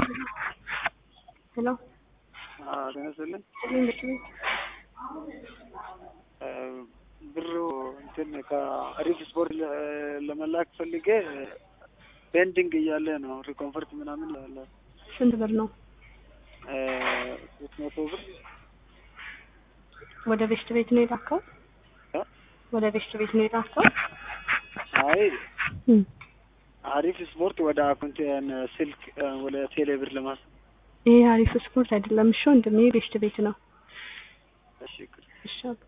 ሄሎ ተነስልን እንዴት ነህ? ብሩ እንትን ከአሪፍ ስፖርት ለ- ለመላክ ፈልጌ ፔንዲንግ እያለ ነው ሪኮንፈርት ምናምን ያለ ስንት ብር ነው? ሶስት መቶ ብር ወደ ቤስት ቤት ነው የላከው? እ? ወደ ቤስት ቤት ነው የላከው? አይ እም። አሪፍ ስፖርት ወደ አካውንቴን ስልክ ወደ ቴሌ ብር ለማስ ይሄ አሪፍ ስፖርት አይደለም። እሺ ወንድሜ ቤስት ቤት ነው። እሺ እሺ አባ